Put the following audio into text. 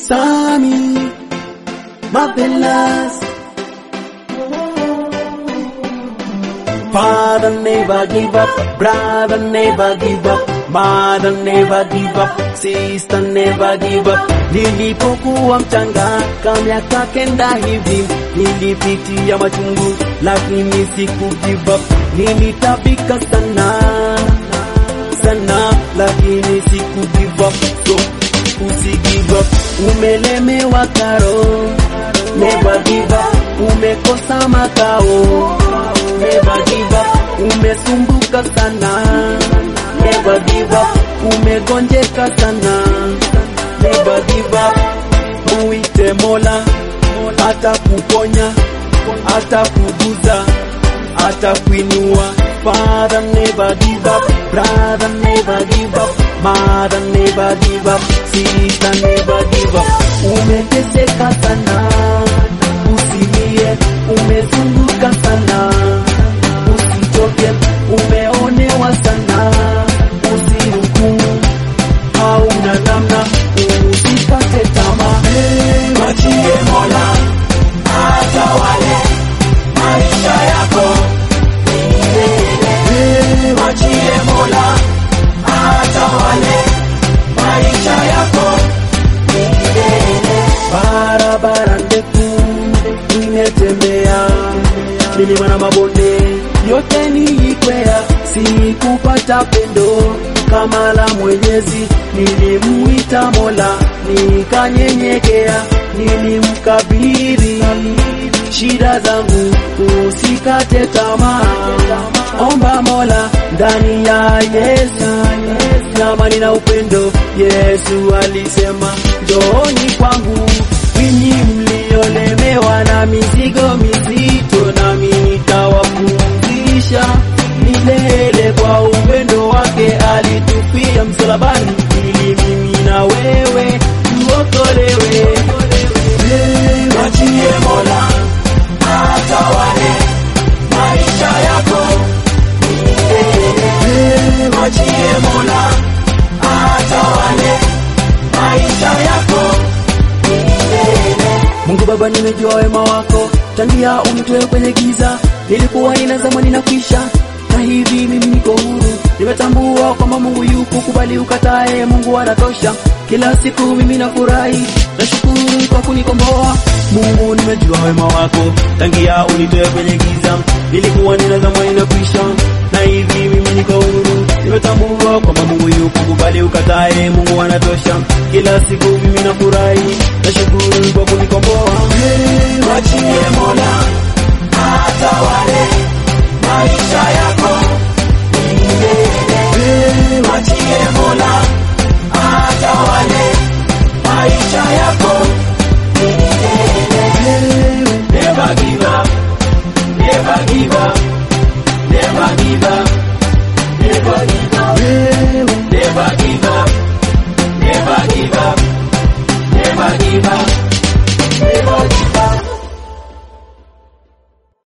Sami, marvelous. Father never give up, brother never give up, mother never give up, sister never give up. Nilipokuwa mchanga kama miaka kenda hivi, nilipitia machungu lakini siku give up. Nilitabika sana sana, lakini siku give up. So usi give up, umelemewa karo, never give up, umekosa makao never give up, umesumbuka sana, never give up, umegonjeka sana, never give up, muite Mola, hata kuponya, hata kuguza, hata kuinua. Father never give up, brother never give up, mother never give up, sister never give up. Umeteseka sana, usilie, umezunguka sana usichoke, umeonewa sana, usihukumu, hauna namna, usikate tamaa, Mwachie Mola atawale maisha yako milele. Mwachie Mola atawale maisha yako milele. barabara ndefu nimetembea, milima na mabonde yote nilikwea, sikupata pendo kama la Mwenyezi. Nilimuita Mola nikanyenyekea, nilimkabidhi shida zangu, usikate tamaa, omba Mola ndani ya Yesu amani na upendo. Yesu alisema njooni kwangu ninyi mliolemewa na mizigo mizito, nami nitawapumzisha milele. Kwa upendo wake alitufia msalabani, ili mimi na wewe tuokolewe. Mwachie Mola atawale maisha yako milele. Mwachie Mola atawale maisha yako milele. Mungu Baba, nimejua wema wako tangia unitoe kwenye giza, nilikuwa ninazama ninakwisha, na hivi mimi niko huru. Nimetambua kwamba Mungu yuko, kubali ukatae, Mungu anatosha. Kila siku mimi nafurahi, nashukuru kwa kunikomboa. Mungu, nimejua wema wako tangia unitoe kwenye giza, nilikuwa ninazama ninakwisha, na hivi mimi niko huru. Nimetambua kwamba Mungu yuko, kubali ukatae, Mungu anatosha. Kila siku mimi nafurahi, nashukuru kwa kunikomboa. Mwachie Mola atawale maisha yako